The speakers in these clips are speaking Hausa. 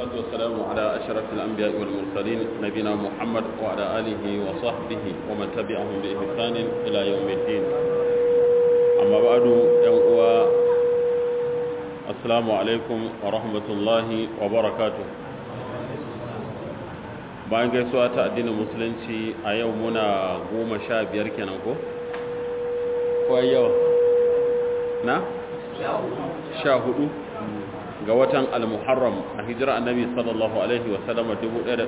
والصلاة والسلام على أشرف الأنبياء والمرسلين نبينا محمد وعلى آله وصحبه ومن تبعهم بإحسان إلى يوم الدين أما بعد يوم السلام عليكم ورحمة الله وبركاته bayan gaisuwa ta addinin musulunci a yau muna goma sha biyar kenan ko? ko yawa na? sha hudu ga watan al-muharram a hijira annabi sallallahu alaihi wasallama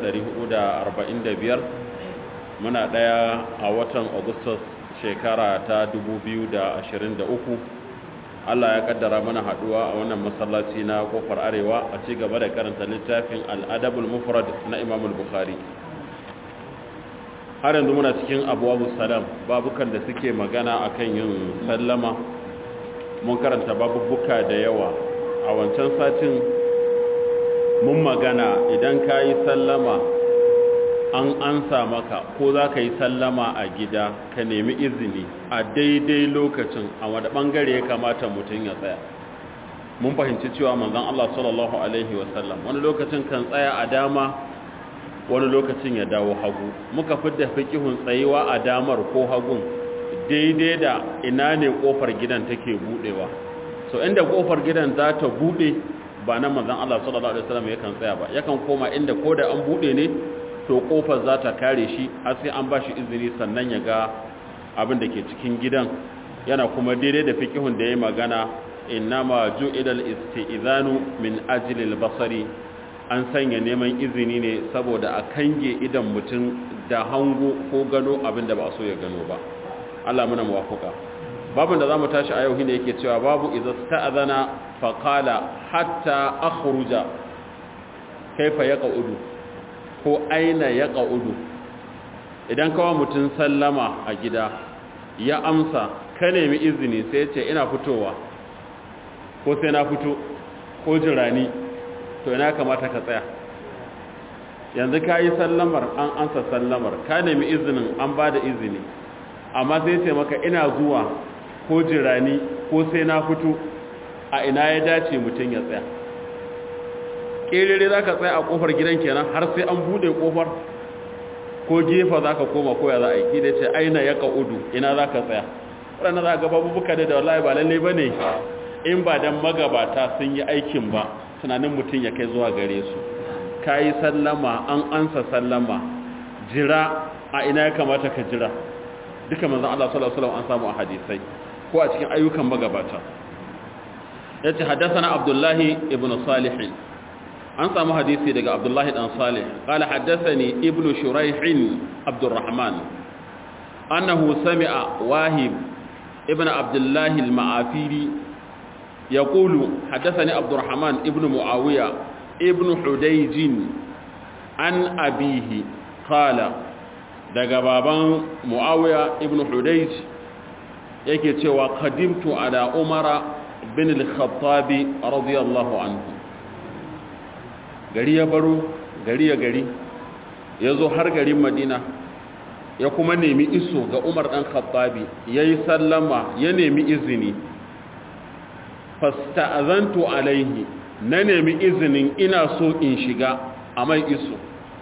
1445 muna daya a watan augustus shekara ta 2023 Allah ya kaddara mana haduwa a wannan masallaci na kofar arewa a ci gaba da karanta littafin al-adabul mufrad na imam al-bukhari har yanzu muna cikin abuwa salam babukan da suke magana akan yin sallama mun karanta babubuka da yawa a wancan satin mun magana idan ka yi sallama an ansa maka ko za ka yi sallama a gida ka nemi izini a daidai lokacin a wadda bangare ya kamata mutum ya tsaya mun fahimci cewa manzon Allah sallallahu alaihi wasallam wani lokacin kan tsaya a dama wani lokacin ya dawo hagu muka fidda fikihun tsayewa a damar ko hagun daidai da ina ne kofar gidan take budewa so inda kofar gidan za ta bude ba na manzon Allah sallallahu alaihi wasallam yakan tsaya ba yakan koma inda koda an bude ne to kofar za ta kare shi har sai an bashi izini sannan ya ga abin da ke cikin gidan yana kuma daidai da fikihun da ya magana innama ju'ila al-istizanu min ajli al-basari an sanya neman izini ne saboda a kange idan mutum da hango ko gano abin da ba so ya gano ba Allah muna muwafuka babin da zamu tashi a yau shine yake cewa babu idza sta'adana fa qala hatta akhruja kaifa yaqaudu ko aina yaqaudu idan kawa mutun sallama a gida ya amsa ka nemi izini sai ce ina fitowa ko sai na fito ko jirani to ina kamata ka tsaya yanzu ka yi sallamar an ansa sallamar ka nemi izinin an ba da izini amma sai ce maka ina zuwa ko jirani ko sai na fito a ina ya dace mutum ya tsaya ƙerere za ka tsaya a ƙofar gidan kenan har sai an buɗe ƙofar ko gefa za ka koma koya za a yi da ce aina ya ƙa'udu ina za ka tsaya waɗanda za ka gaba bubuka da wallahi ba lalle ba ne in ba don magabata sun yi aikin ba tunanin mutum ya kai zuwa gare su ka yi sallama an ansa sallama jira a ina ya kamata ka jira duka manzan Allah sallallahu Alaihi an samu a hadisai ko a cikin ayyukan magabata ya ce haddasa abdullahi ibn salihin an samu hadisi daga abdullahi dan salih kala haddasa ne ibn shuraihin abdurrahman annahu sami'a wahib ibn abdullahi al-ma'afiri يقول حدثني عبد الرحمن ابن معاوية ابن حديج عن أبيه قال daga baban Muawiya ibn Hudayj yake cewa qadimtu ala Umar bin al-Khattab radiyallahu anhu gari ya baro gari ya gari yazo har garin Madina ya kuma nemi iso ga Umar dan Khattabi yayi sallama ya nemi izini fasta'azantu alaihi na nemi izinin ina so in shiga a mai iso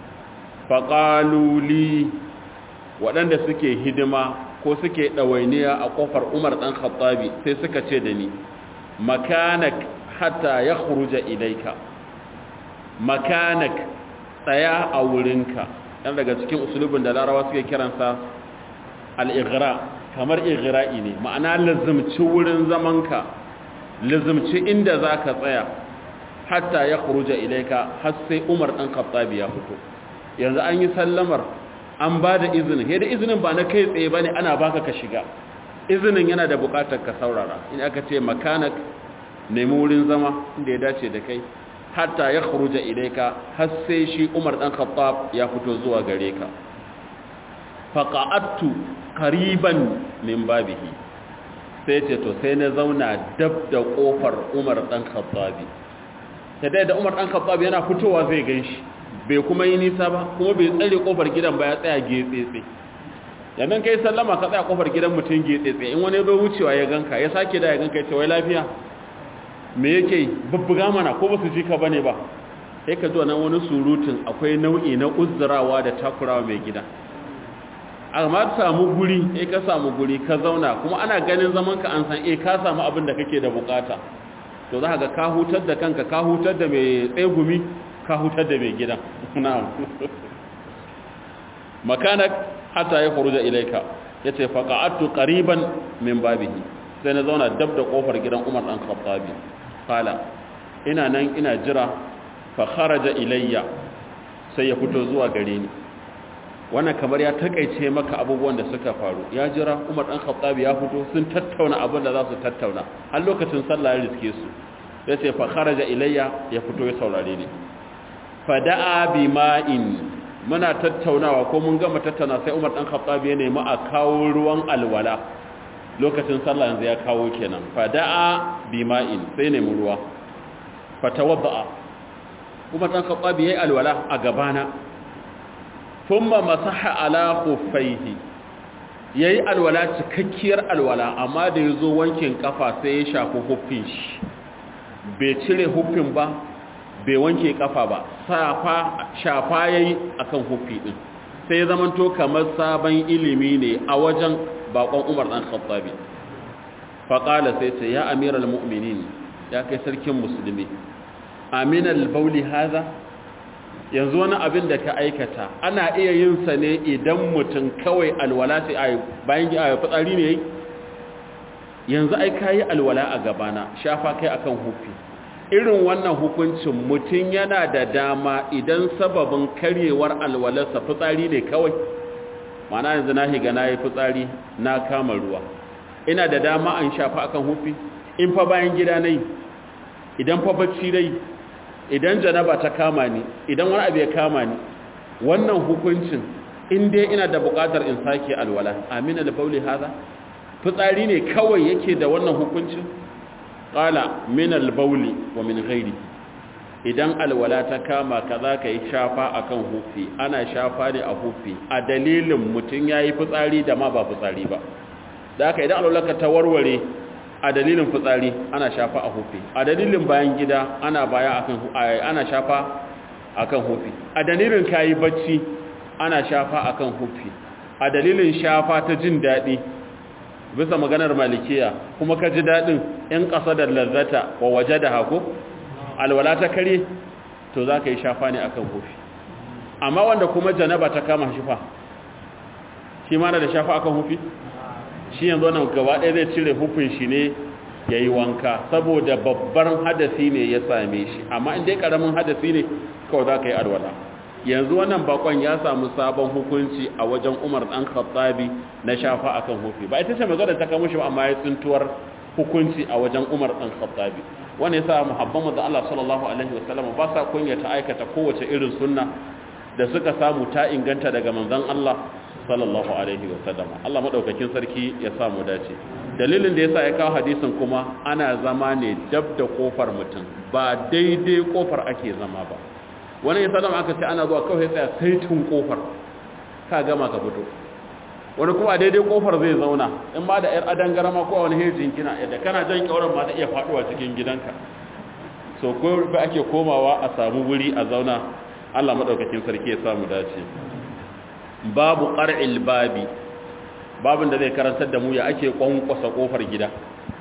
faƙaluli waɗanda suke hidima ko suke ɗawainiya a ƙofar umar ɗan khattabi sai suka ce da ni makanak hatta ya kuruja ilaika makanak tsaya a wurinka ɗan daga cikin usulubin da larawa suke kiransa al'igira kamar igira'i ne ma'ana lazimci wurin zamanka lizimci inda za ka tsaya hatta ya kuruja ilaika har sai umar ɗan khattabi ya fito yanzu an yi sallamar an ba da izinin yadda izinin ba na kai tsaye ba ne ana baka ka shiga izinin yana da buƙatar ka saurara in aka ce makanak nemi wurin zama inda ya dace da kai hatta ya kuruja ilaika har sai shi umar ɗan khattab ya fito zuwa gare ka faƙa'attu kariban min babihi sai ce to sai na zauna dab da kofar umar dan khattabi ta dai da umar dan khattabi yana fitowa zai ganshi bai kuma yi nisa ba kuma bai tsare kofar gidan ba ya tsaya getsetse yannan kai sallama ka tsaya kofar gidan mutum getsetse in wani zo wucewa ya ganka ya sake da ya ganka ya ce wai lafiya me yake bubbuga mana ko ba su ji ka bane ba sai ka zuwa nan wani surutun akwai nau'i na uzurawa da takurawa mai gida amma ka samu guri eh ka samu guri ka zauna kuma ana ganin zaman ka an san eh ka samu abin da kake da bukata to za ga ka hutar da kanka ka hutar da mai tsegumi ka hutar da mai gidan na'am makanak hatta ya khuruja ilayka yace faqa'atu qariban min babihi sai na zauna dab da kofar gidan Umar dan Khattabi kala ina nan ina jira fa kharaja ilayya sai ya fito zuwa gare ni wannan kamar ya takaice maka abubuwan da suka faru ya jira Umar dan Khattabi ya fito sun tattauna abin da za su tattauna har lokacin sallah ya riske su yace fa kharaja ilayya ya fito ya saurare ni fa da'a bima'in muna tattaunawa ko mun gama tattauna sai Umar dan Khattab ya nemi a kawo ruwan alwala lokacin sallah yanzu ya kawo kenan fada'a bima'in sai nemi ruwa fatawadda Umar dan Khattab yayi alwala a gabana thumma masaha ala khuffaihi yayi alwala cikakkiyar alwala amma da yazo wankin kafa sai ya shafi huffin shi bai cire huffin ba bai wanke kafa ba safa shafa yayi akan huffi din sai zamanto kamar sabon ilimi ne a wajen bakon Umar dan Khattabi fa qala sai ce ya amiral mu'minin ya kai sarkin musulmi aminal bauli hadha yanzu wani abin da ka aikata ana iya yin sa ne idan mutum kawai alwala sai bayan fitsari ne yanzu ai kayi alwala a gabana shafa kai akan huffi irin wannan hukuncin mutum yana da dama idan sababin karyewar alwalarsa fitsari ne kawai mana yanzu na higa na yi fitsari na kama ruwa ina da dama an shafa akan hufi in fa bayan gida na idan fa bacci dai idan janaba ta kama ni idan wani abu ya kama ni wannan hukuncin in dai ina da buƙatar in sake alwala amina da bauli haza fitsari ne kawai yake da wannan hukuncin qala min al-bawli wa min ghairi idan alwala ta kama ka za ka yi shafa akan hufi ana shafa ne a hufi a dalilin mutum yayi fitsari da ma ba fitsari ba da haka idan alwala ka ta warware a dalilin fitsari ana shafa a hufi a dalilin bayan gida ana baya akan ana shafa akan hufi a dalilin kayi bacci ana shafa akan hufi a dalilin shafa ta jin daɗi bisa maganar malikiya kuma ka ji daɗin in ƙasa da lazzata wa waje da hako alwala ta kare to za ka yi shafa ne akan hufi amma wanda kuma janaba ta kama shi fa shi ma da shafa akan hufi shi yanzu nan gaba ɗaya zai cire hufin shi ne ya yi wanka saboda babbar hadasi ne ya same shi amma inda ƙaramin hadasi ne kawai za ka yi alwala yanzu wannan bakon ya samu sabon hukunci a wajen umar ɗan khattabi na shafa akan hufi ba ita ce magana ta kamo shi ba amma ya tsintuwar hukunci a wajen umar ɗan khattabi wanda ya sa muhabban mu da Allah sallallahu alaihi wasallam ba sa kunya ta aikata kowace irin sunna da suka samu ta inganta daga manzon Allah sallallahu alaihi wasallam Allah madaukakin sarki ya sa mu dace dalilin da yasa ya kawo hadisin kuma ana zama ne dab da kofar mutum ba daidai kofar ake zama ba wani ya sallama aka ce ana zuwa kawai tsaya sai tun kofar ka gama ka fito wani kuma daidai kofar zai zauna in ma da yar adangarama ko wani hejin kina yadda kana jan kyauran ma ta iya faduwa cikin gidanka so ko ba ake komawa a samu wuri a zauna Allah madaukakin sarki ya samu dace babu qar'il babi babin da zai karantar da mu ya ake kwankwasa kofar gida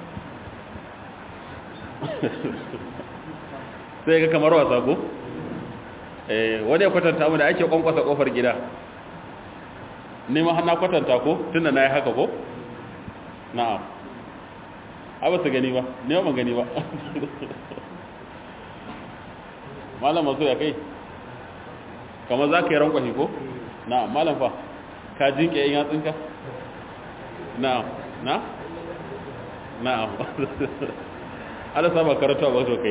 sai ga kamar wasa ko eh wani ya kwatanta mu da ake kwankwasa kofar gida ni ma na kwatanta ko tunda nayi haka ko na'am a ba su gani ba ne ba gani ba malam mazo ya kai kamar za ka yi rankwashi ko na'am malam fa ka jinke yin yatsinka na'am na na'am ala saba karatu ba so kai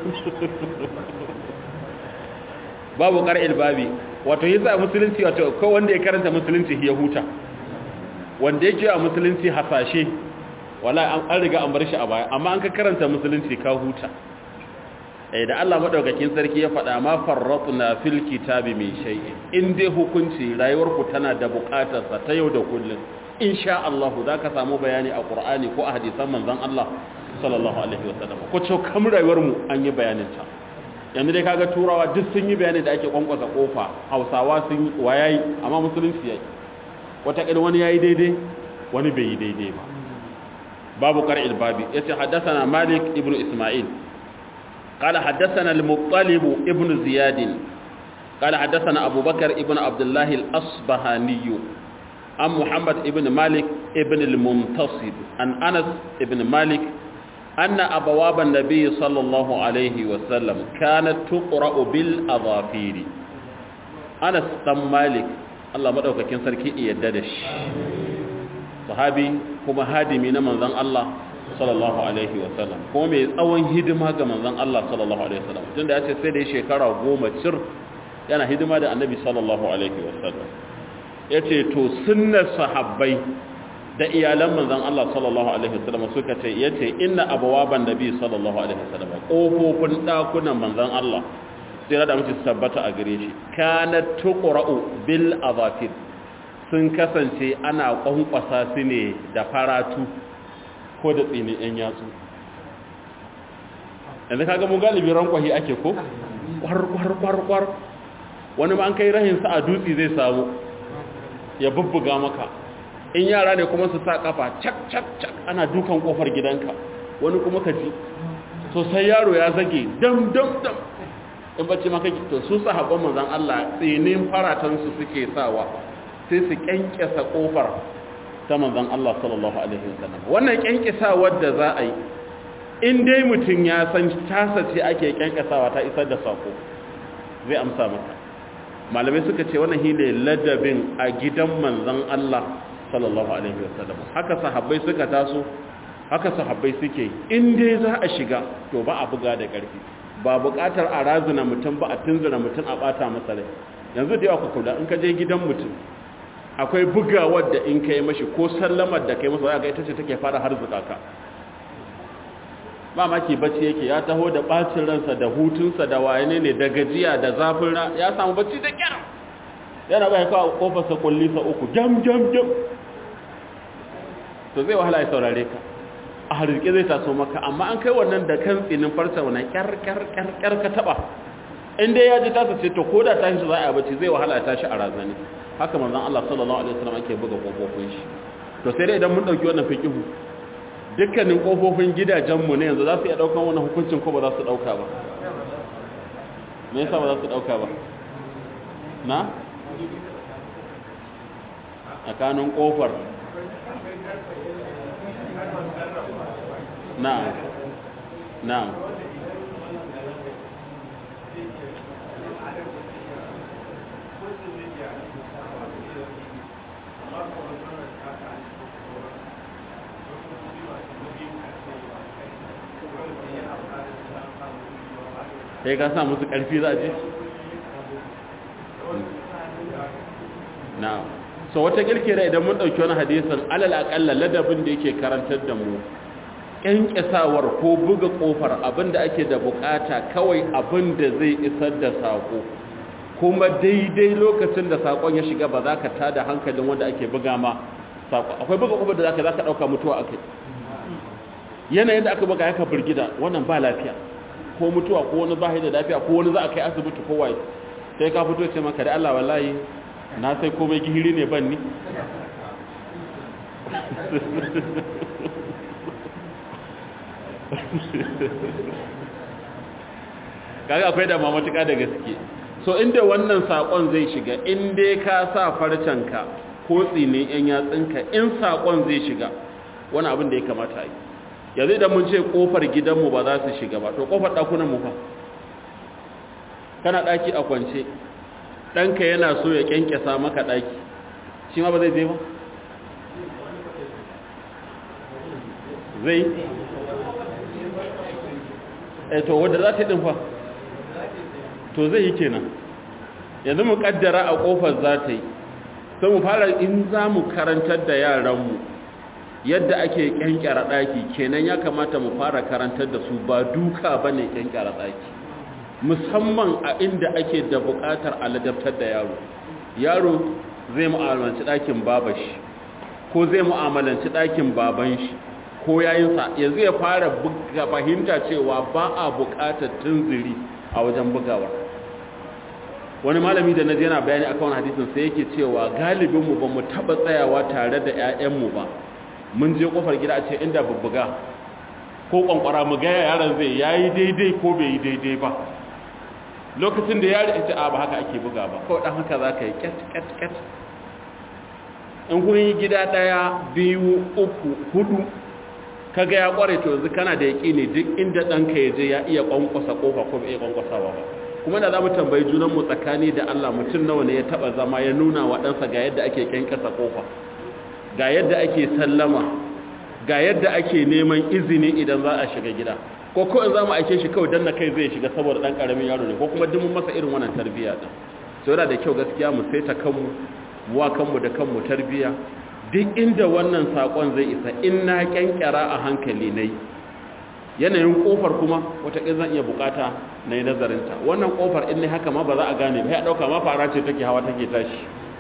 babu qara'il babi wato yasa musulunci wato ko wanda ya karanta musulunci ya huta wanda yake a musulunci hasashe wala an riga an bar shi a baya amma an ka karanta musulunci ka huta eh da Allah madaukakin sarki ya faɗa ma farratna fil kitabi min shay'in in dai hukunci rayuwar ku tana da buƙatar sa ta yau da kullun insha Allah zaka samu bayani a Qur'ani ko a hadisan manzon Allah sallallahu alaihi wasallam ko ce kam rayuwar mu an yi bayanin ta yanzu dai kaga turawa duk sun yi bayani da ake kwankwasa kofa hausawa sun yi wayayi amma musulunci yayi wata ƙil wani yayi daidai wani bai yi daidai ba babu qara'il babi yace haddathana malik ibn isma'il qala haddathana al-muttalib ibn ziyad qala haddathana abubakar ibn abdullah al-asbahani an muhammad ibn malik ibn al-muntasib an anas ibn malik أن أبواب النبي صلى الله عليه وسلم كانت تقرأ بالأظافير أنس بن مالك الله مدوك كان سركي يددش صحابي كما هادمي من ذن الله صلى الله عليه وسلم kuma mai tsawon hidima ga manzon Allah sallallahu alaihi wasallam tunda ya ce sai da shekara goma cir yana hidima da annabi sallallahu alaihi wasallam yace to sunnar sahabbai da iyalan manzon Allah sallallahu alaihi wasallam suka ce yace inna abwaban nabi sallallahu alaihi wasallam kofofin dakunan manzon Allah sai da mutum tabbata a gare shi kana tuqra'u bil azafir sun kasance ana kwankwasa su ne da faratu ko da tsini yan yatsu yanzu kaga mu galibi rankwahi ake ko kwar kwar kwar kwar wani ma an kai rahin sa a dutse zai samu ya bubbuga maka in yara ne kuma su sa kafa cak cak cak ana dukan kofar gidanka wani kuma ka ji to sai yaro ya zage dam dam dam in bacci maka to su sahabban manzon Allah tsinin faratan su suke sawa sai su kyankyasa kofar ta manzon Allah sallallahu alaihi wasallam wannan kyankyasawar da za a yi in dai mutum ya san tasa ce ake kyankyasawa ta isar da sako zai amsa maka malamai suka ce wannan hile ladabin a gidan manzon Allah sallallahu alaihi wasallam haka sahabbai suka taso haka sahabbai suke in dai za a shiga to ba a buga da ƙarfi ba buƙatar a razuna mutum ba a tunzura mutum a bata masa rai yanzu da yawa ku kula in ka je gidan mutum akwai bugawar da in kai mashi ko sallamar da kai masa ga ita ce take fara harzuka ka ba maki bacci yake ya taho da bacin ransa da hutunsa da wayane ne da gajiya da zafin ra ya samu bacci da kyar yana bai kawo kofarsa kullisa uku jam jam jam to zai wahala ya saurare ka a harzike zai taso maka amma an kai wannan da kan tsinin farsa wannan kyar kyar kyar kyar ka taba in dai ya ji tasa ce to ko da tashi za a bacci zai wahala ya tashi a razani haka manzon Allah sallallahu alaihi wasallam ake buga kofofin shi to sai dai idan mun dauki wannan fiqihu dukkanin kofofin gidajen mu ne yanzu za su iya daukan wannan hukuncin ko ba za su dauka ba me yasa ba za su dauka ba na tsakanin kofar na'am na'am sai ka sa musu ƙarfi za a je? na'am so wata kirkira idan mun dauki wani hadisin alal aqalla ladabin da yake karantar da mu kyankyasawar ko buga kofar abinda ake da bukata kawai abinda zai isar da sako kuma daidai lokacin da sakon ya shiga ba za ka tada hankalin wanda ake buga ma sako akwai buga kofar da zaka zaka dauka mutuwa akai yanayin da aka buga yaka burgida wannan ba lafiya ko mutuwa ko wani ba da lafiya ko wani za a kai asibiti ko waye sai ka fito ce maka da Allah wallahi na sai komai gihiri ne ban ni kaga akwai da mamatuka da gaske so inda wannan sakon zai shiga inda ka sa farcenka ko tsinin yan yatsinka in sakon zai shiga wani abin da ya kamata yi yanzu idan mun ce kofar gidanmu ba za su shiga ba to kofar ɗakunan mu fa kana ɗaki a kwance ɗanka yana so ya ƙyanƙyasa maka ɗaki shi ma ba zai zai ba zai e to wadda za ta yi ɗinfa to zai yi kenan yanzu mu ƙaddara a ƙofar za ta yi sai mu fara in za mu karantar da yaranmu yadda ake ƙyanƙyara ɗaki kenan ya kamata mu fara karantar da su ba duka ba ne ƙyanƙyara ɗaki musamman a inda ake da buƙatar aladabtar da yaro yaro zai mu'amalanci ɗakin babashi ko zai mu'amalanci ɗakin baban shi ko yayinsa yanzu ya fara buga fahimta cewa ba a buƙatar tunziri a wajen bugawa wani malami da naji yana bayani akan hadisin sai yake cewa galibin mu ba mu taba tsayawa tare da ƴaƴan mu ba mun je kofar gida a ce inda bubbuga ko kwankwara mu ga yaron zai yayi daidai ko bai yi daidai ba lokacin da yaro ita a ba haka ake buga ba kawai dan haka zaka yi ket ket ket in kun yi gida daya biyu uku hudu kaga ya kware to yanzu kana da yaƙini duk inda ɗanka ya je ya iya kwankwasa kofa ko bai iya kwankwasawa ba kuma da za mu tambayi junanmu tsakani da Allah mutum nawa ne ya taba zama ya nuna wa ɗansa ga yadda ake kyankasa kofa ga yadda ake sallama ga yadda ake neman izini idan za a shiga gida ko ko in za mu aike shi kawai danna kai zai shiga saboda ɗan ƙaramin yaro ne ko kuma duk mun masa irin wannan tarbiyya din so yana da kyau gaskiya mu saita kanmu mu wa kanmu da kanmu tarbiyya duk inda wannan sakon zai isa in na kyankyara a hankali nayi yanayin kofar kuma wataƙil zan iya bukata na yi nazarinta wannan kofar in ne haka ma ba za a gane ba ya ɗauka ma fara ce take hawa take tashi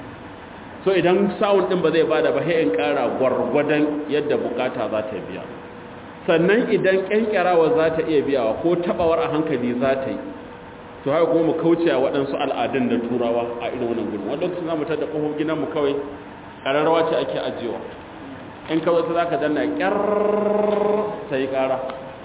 so idan sawun ɗin ba zai bada ba in ƙara gwargwadon yadda bukata za ta biya sannan idan ƙyanƙyarawa za ta iya biyawa ko taɓawar a hankali za ta yi to haka kuma mu kauce a waɗansu al'adun da turawa a irin wannan gudun wanda lokacin za mu tada ƙofar gidanmu kawai ƙararrawa ce ake ajiyewa in kawai ta za ka danna ƙyar ta yi ƙara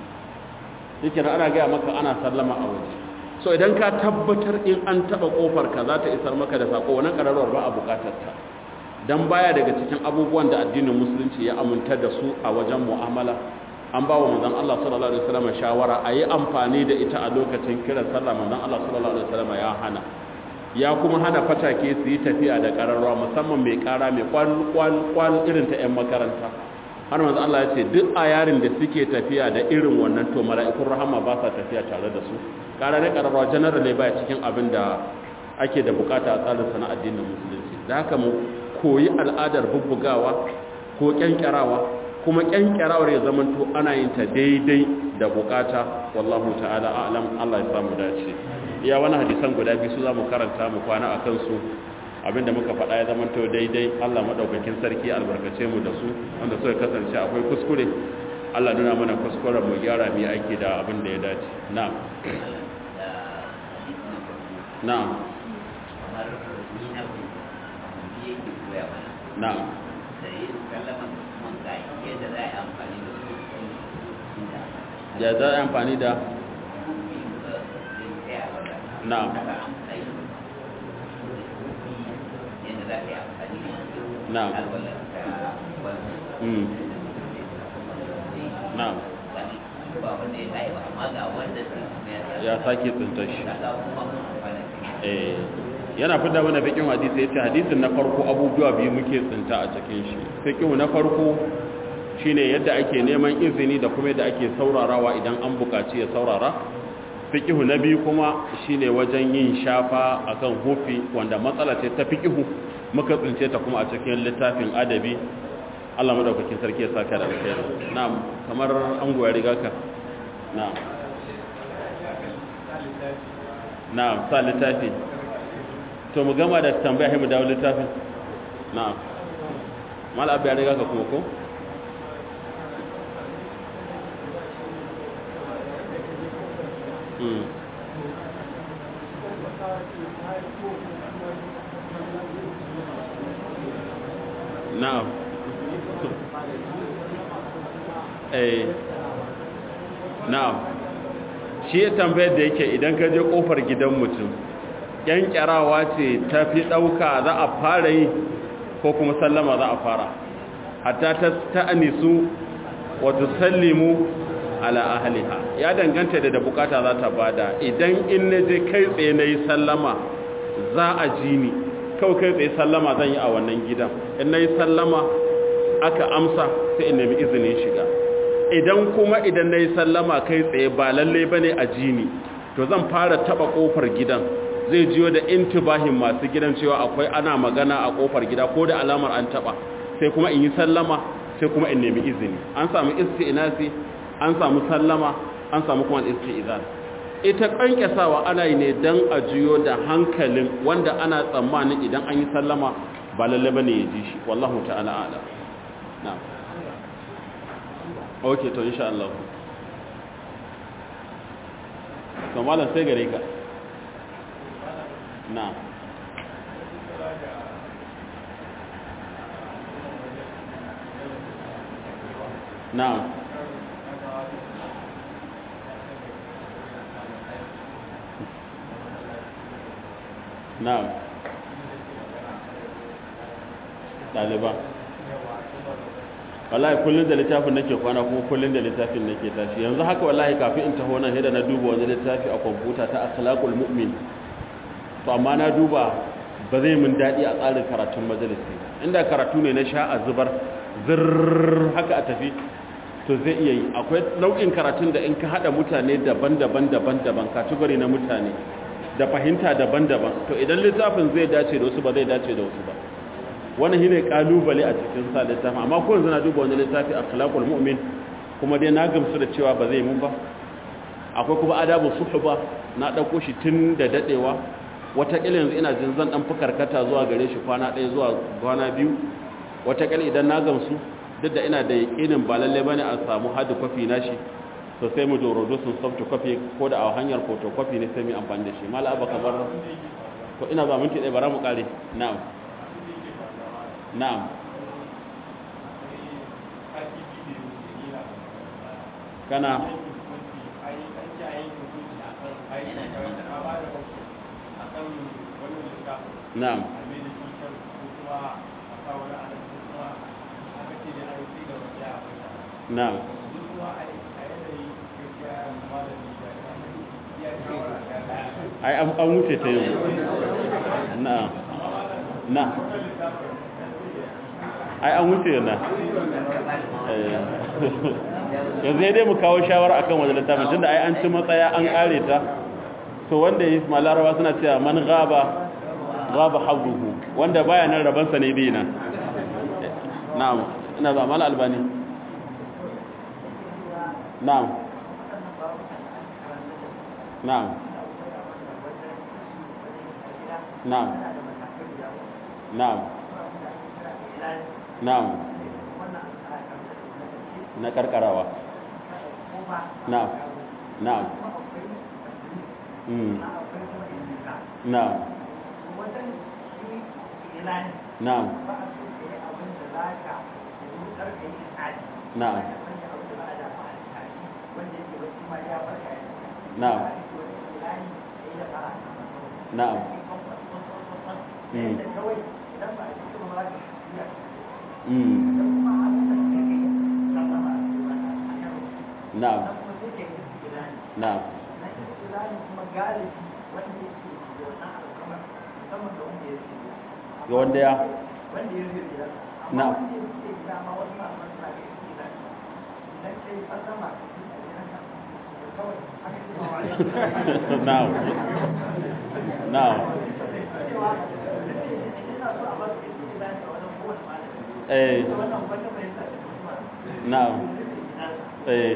yake ana gaya maka ana sallama a waje so idan ka tabbatar in an taba kofar ka za ta isar maka da sako wannan kararwar ba a bukatar ta dan baya daga cikin abubuwan da addinin musulunci ya aminta da su a wajen mu'amala an ba wa manzon Allah sallallahu alaihi wasallam shawara a yi amfani da ita a lokacin kiran sallah manzon Allah sallallahu alaihi wasallam ya hana ya kuma hana fatake su yi tafiya da kararwa musamman mai kara mai kwal kwal kwal irin ta yan makaranta har manzo Allah ya ce duk a yarin da suke tafiya da irin wannan to mala'ikun rahama ba sa tafiya tare da su karare kararwa general ne baya cikin abin da ake da bukata a tsarin sana addinin musulunci da haka mu koyi al'adar bubbugawa ko kyankyarawa kuma kyankyarawar ya zamanto ana yin ta daidai da bukata wallahu ta'ala a'lam Allah ya samu dace iya wani hadisan guda biyu su za mu karanta mu kwana a kansu abinda muka faɗa ya zama to daidai Allah maɗaukakin sarki albarkace mu da su wanda suka kasance akwai kuskure Allah nuna mana kuskuren mu gyara mu aiki da abin da ya dace na'am na'am na'am ya za a amfani da na'am na'am mm na'am ya sake tsinta shi eh yana fida mana fikin hadisi yace hadisin na farko abubuwa biyu muke tsinta a cikin shi fikin na farko shine yadda ake neman izini da kuma yadda ake saurarawa idan an buƙaci ya saurara fikihu na biyu kuma shine wajen yin shafa akan hufi wanda matsala ce ta fikihu muka tsince ta kuma a cikin littafin adabi Allah madaukakin sarki ya saka da alkhairi na'am kamar an goya riga ka na'am na'am sa littafi to mu gama da tambaya mu dawo littafin na'am mal abu ya riga ka kuma ko Mm. na'am eh na'am shi ya tambayar da yake idan ka je kofar gidan mutum kyarawa ce ta fi ɗauka za a fara yi ko kuma sallama za a fara hatta ta ta'anisu wato sallimu ala ahliha ya danganta da da bukata za ta bada idan in na je kai tsaye na yi sallama za a ji ni kawai kai tsaye sallama zan yi a wannan gidan in na yi sallama aka amsa sai in nemi izinin shiga idan kuma idan na yi sallama kai tsaye ba lallai ba ne a jini to zan fara taba kofar gidan zai jiyo da intibahin masu gidan cewa akwai ana magana a kofar gida ko da alamar an taba sai kuma in yi sallama sai kuma in nemi izini an samu isti'nasi an samu sallama an samu kuma isti'izan ita kankasawa ana yi ne dan a jiyo da hankalin wanda ana tsammanin idan an yi sallama ba lalle bane ya ji shi wallahu ta'ala ala na'am okay to insha Allah to malam sai gare ka na na na ɗaliban wallahi kullum da littafin nake kwana kuma kullum da littafin nake tashi yanzu haka wallahi kafin in taho nan da na duba wani littafi a kwamfuta ta akhlaqul mu'min to amma na duba ba zai mun dadi a tsarin karatun majalisi inda karatu ne na sha a zubar zirr haka a tafi to zai iya yi akwai nau'in karatun da in ka hada mutane daban-daban daban-daban category na mutane da fahimta daban-daban to idan littafin zai dace da wasu ba zai dace da wasu ba wani shine kalubale a cikin sa littafin amma ko yanzu na duba wani littafi akhlaqul mu'min kuma dai na gamsu da cewa ba zai mun ba akwai kuma adabu suhba na dauko shi tun da dadewa wata kila yanzu ina jin zan dan fukarkata zuwa gare shi kwana ɗaya zuwa kwana biyu wata kila idan na gamsu duk da ina da yakinin ba lalle bane a samu hard copy na shi to sai mu dorodo sun soft copy ko da a hanyar photocopy ne sai mu amfani da shi mala abaka bar to ina ba minti ɗaya bara mu kare na'am na'am kana na'am na'am ai an wuce ta yau na'am na ai an wuce na yanzu dai mu kawo shawara akan wajen littafin tunda ai an ci matsaya an kare ta to wanda yi malarawa suna cewa man gaba gaba habruhu wanda baya nan rabansa ne bi na na'am ina ba mala albani na'am na'am na'am na'am na'am na karkarawa na'am na'am mm na'am na'am na'am na'am na'am mm na'am na'am ga wanda ya na'am na'am na'am eh na'am eh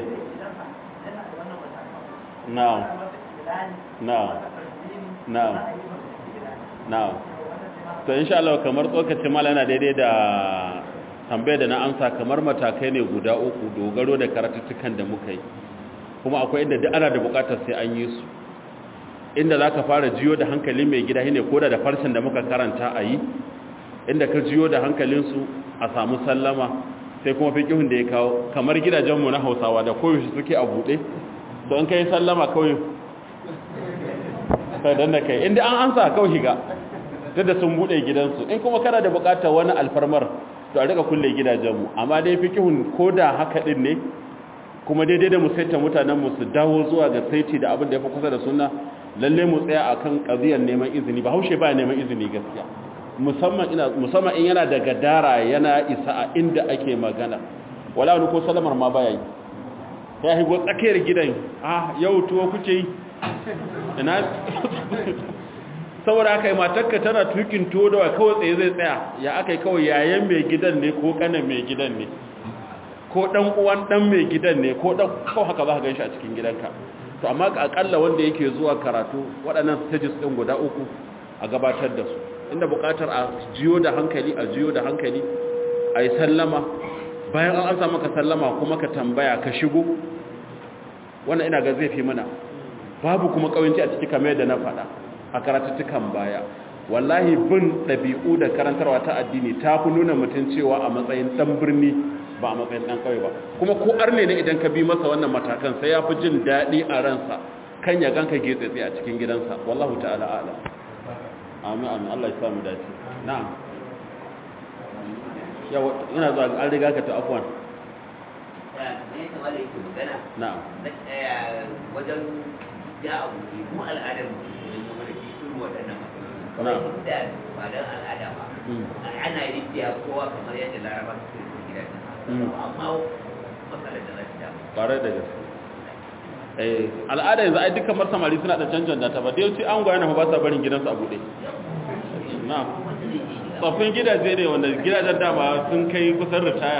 na'am na'am na'am na'am to insha Allah kamar tsokacin mala yana daidai da tambayar da na amsa kamar matakai ne guda uku dogaro da karatuttukan da muka yi kuma akwai inda duk ana da bukatar sai an yi su inda za ka fara jiyo da hankali mai gida shine koda da farshen da muka karanta a yi inda ka jiyo da hankalinsu a samu sallama sai kuma fiƙihun da ya kawo kamar gidajenmu na hausawa da koyaushe suke a buɗe to in ka yi sallama kawai sai don da kai inda an ansa kawai shiga duk da sun buɗe gidansu in kuma kana da buƙatar wani alfarmar to a rika kulle gidajenmu amma dai fiƙihun ko da haka ɗin ne kuma daidai da mu saita mutanenmu su dawo zuwa ga saiti da abin da ya fi kusa da suna lalle mu tsaya akan ƙaziyar neman izini ba haushe ba neman izini gaskiya musamman ina musamman in yana da gadara yana isa a inda ake magana wala wani ko salamar ma baya yi ya higo tsakiyar gidan ah yau tuwo kuke yi ina saboda aka yi matakka tana tukin tuwo da kawai tsaye zai tsaya ya aka yi kawai yayan mai gidan ne ko kanan mai gidan ne ko dan uwan dan mai gidan ne ko dan kawai haka za ka ganshi a cikin gidanka to amma akalla wanda yake zuwa karatu waɗannan stages ɗin guda uku a gabatar da su inda buƙatar a jiyo da hankali a jiyo da hankali a yi sallama bayan an ansa maka sallama kuma ka tambaya ka shigo wannan ina ga zai fi mana babu kuma ƙauyenci a ciki kamar yadda na faɗa a karatuttukan baya wallahi bin ɗabi'u da karantarwa ta addini ta fi nuna mutum cewa a matsayin ɗan birni ba a matsayin ɗan ƙauye ba kuma ko arne ne idan ka bi masa wannan matakan sai ya fi jin daɗi a ransa kan ya ganka getsetse a cikin gidansa wallahu ta'ala ala amin amin Allah ya samu dace na'am yawa ina zuwa an riga ka ta afwan na'am wajen ja abu ne mu al'adar mu ne mu da shi irin waɗannan Na'am. matsaloli da ba dan al'ada ba ana rijiya kowa kamar yadda laraba suke yi gidan Mm. amma matsalar da za ta damu ƙwarai da gaske eh al'ada yanzu ai dukkan mar samari suna da canjan data ba dai an goya na ba sa barin gidansu a buɗe na wanda zai je shiga tsoffin gidaje ne wanda gidajen dama sun kai kusan ritaya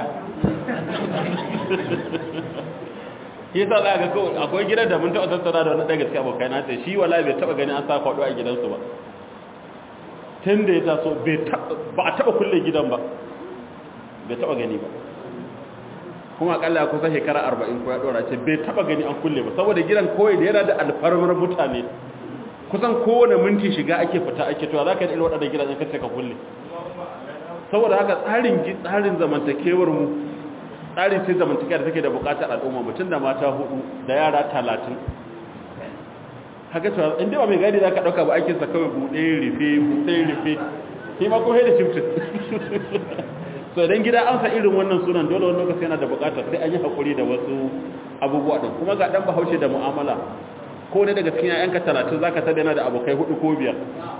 shi yasa za ga kawai akwai gidan da mun taɓa tattauna da wani ɗaya gaske abokai na ce shi wala bai taɓa gani an sa kwaɗo a gidansu ba tun da ya taso bai taɓa- ba a taɓa kulle gidan ba bai taɓa gani ba kuma akalla ya kusa shekara arba'in ko ya ɗora ce bai taɓa gani an kulle ba saboda gidan kawai da yana da alfarmar mutane kusan kowane minti shiga ake fita ake to za ka yi irin waɗanda gidajen kace ka kulle saboda haka tsarin gi- tsarin zamantakewar mu tsarin sai zamantakewa da take da buƙatar al'umma mutum da mata hudu da yara talatin haka cewa inda ba mai gadi za ka ɗauka ba aikinsa kawai buɗe rufe buɗe rufe shi ma ko da shiftin so idan gida an sa irin wannan sunan dole wani lokaci yana da buƙatar sai an yi haƙuri da wasu abubuwa ɗin kuma ga ɗan bahaushe da mu'amala ko ne daga cikin 'ya'yanka talatin za ka tada yana da abokai hudu ko biyar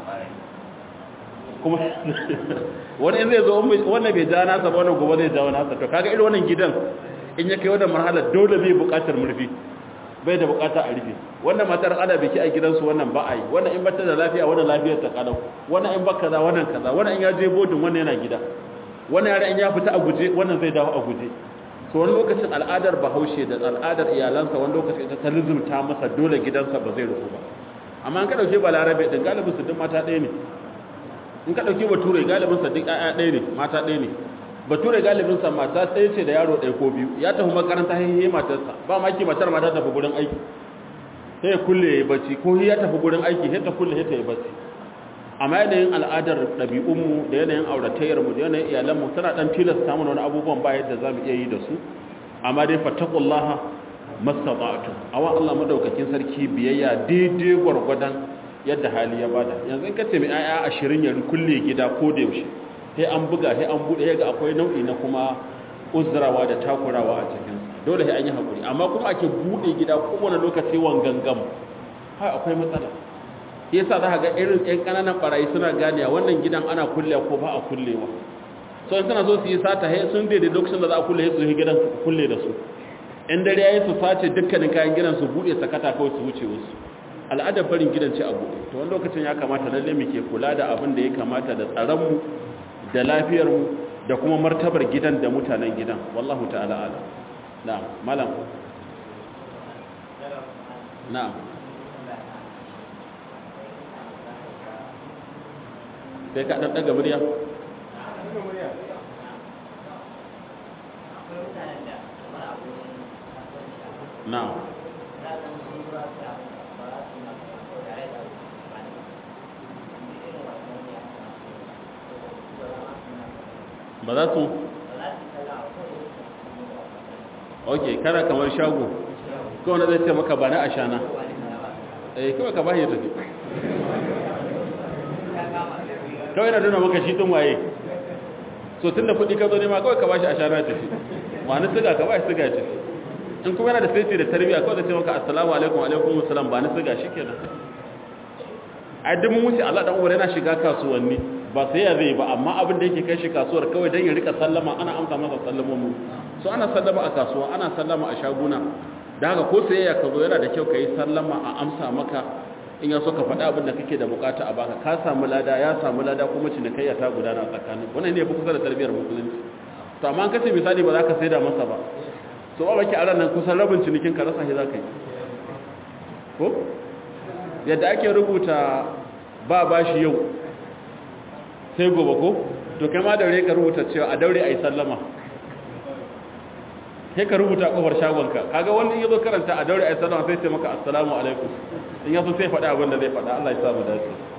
kuma wani in zai zo wannan bai ja nasa ba wannan gobe zai jawo nasa to kaga irin wannan gidan in ya kai wannan marhala dole bai buƙatar murfi bai da buƙata a rufe wannan matar ana biki a gidansu wannan ba a yi wannan in bata da lafiya wannan lafiyar ta kalau wannan in baka kaza wannan kaza wannan in ya je bodin wannan yana gida wannan yare in ya fita a guje wannan zai dawo a guje so wani lokacin al'adar bahaushe da al'adar iyalansa wani lokacin ita ta lizumta masa dole gidansa ba zai rufu ba amma in ka dauke balarabe din galibin su duk mata ɗaya ne in ka dauke bature galibin sa duk ƴaƴa ɗaya ne mata ɗaya ne bature galibin sa mata ɗaya ce da yaro ɗaya ko biyu ya tafi makaranta haihe matarsa ba maki matar ma ta tafi gurin aiki sai ya kulle ya yi bacci ko ya tafi gurin aiki sai ta kulle sai ta yi bacci amma yanayin al'adar ɗabi'unmu da yanayin auratayyarmu da yanayin iyalanmu tana ɗan tilasta mana wani abubuwan ba yadda za mu iya yi da su amma dai fattakullaha mastata'tu awa Allah madaukakin sarki biyayya daidai gwargwadon yadda hali ya bada yanzu in ka ce mai aya 20 ya kulle gida ko da yaushe sai an buga sai an bude ga akwai nau'i na kuma uzurawa da takurawa a cikin dole sai an yi hakuri amma kuma ake bude gida kowane lokaci wangangam hai akwai matsala shi yasa za ka ga irin ƴan ƙananan barayi suna ganewa wannan gidan ana kullewa ko ba a kullewa so in suna zo su yi sata he sun daidai lokacin da za a kulle su yi gidan su kulle da su in dare yayi su sace dukkanin kayan gidan su bude sakata kawai su wuce wasu al'adar barin gidan ce a buɗe to wani lokacin ya kamata lalle mu ke kula da abin da ya kamata da tsaron mu da lafiyar mu da kuma martabar gidan da mutanen gidan wallahu ta'ala ala na'am malam na'am sai ka dan daga murya na'am ba za su ok kana kamar shago kawai zai ce maka ba na ashana eh kawai ka bashi tafi kawai na nuna maka shi tun waye so tun da kudi ka zo nema kawai ka bashi ashana tafi ba na siga ka bashi siga tafi in kuma yana da sai da tarbiyya kawai da ce maka assalamu alaikum alaikum assalam ba na siga shi kenan ai duk mun wuce Allah dan uwar yana shiga kasuwanni ba sai ya zai ba amma abin da yake kai shi kasuwar kawai dan ya rika sallama ana amsa masa sallamomi so ana sallama a kasuwa ana sallama a shaguna da haka ko sai ya ka zo yana da kyau kai sallama a amsa maka in ya so ka faɗa abin da kake da bukata a baka ka samu lada ya samu lada kuma cinikayya ta gudana tsakanin wannan ne ya fi kusa da tarbiyyar musulunci to amma an kace misali ba za ka saida masa ba so ba baki a ran nan kusan rabin cinikin ka rasa shi za ka yi ko yadda ake rubuta ba bashi yau sai gobe ko to kai ma daure ka rubuta cewa a daure a yi sallama sai ka rubuta kofar shagonka kaga wani in yazo karanta a daure ayi sallama sai ce maka assalamu alaikum in yaso sai faɗa abin da zai faɗa Allah ya sa mu dace